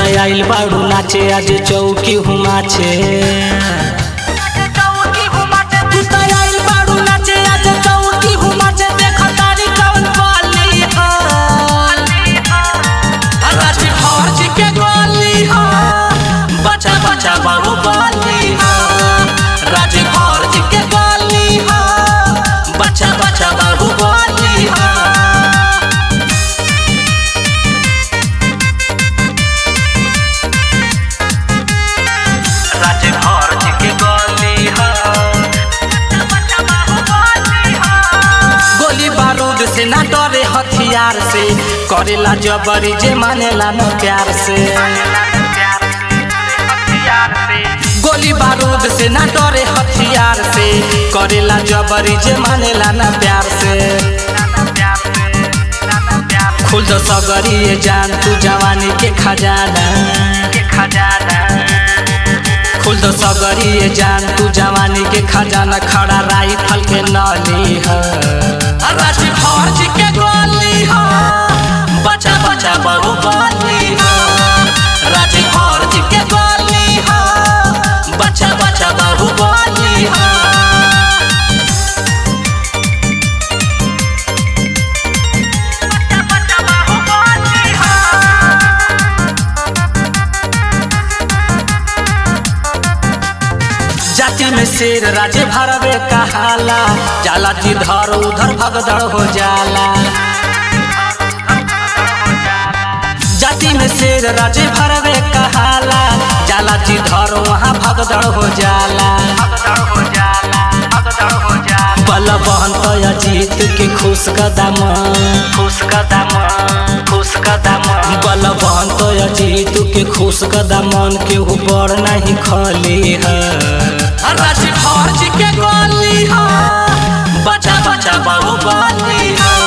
आइल बाड़ू नाचे आज चौकी हुमाचे तू त आइल बाड़ू नाचे आज चौकी हुमाचे देख तारी कौन बोली हो राजी फौज के गोली हो बचा बचा बाबू बोली हो राजी फौज के गोली हो बचा बचा बाबू बोली हो राजे फौज के गोली हो गोली बारूद से ना डरे हथियार से करेला जबरी जे मानेला न प्यार से गोली बारूद से ना डरे हथियार से करेला जबरी जे मानेला न प्यार से खुल दो सगरी ये जान तू जवानी के खजाना के खजाना खुल दो सगरी ये जान तू जवानी के खजाना खड़ा राइफल के नली है राजी फौज के गोली हो बचा बचा बहु गोली हो राजी फौज के गोली हो बचा बचा बहु गोली हो जाति में शेर राजे भरवे कहाला जाला जिधर उधर भगदड़ हो जाला जाति में शेर राजे भरवे कहाला जाला जिधर वहाँ भगदड़ हो जाला बलवंत अजीत के खुश कदम खुश कदम खुश कदम बलवंत अजीत के खुश कदमन के ऊपर नहीं खली है राजी फौज के गोली हो बचा बचा बहु गोली हो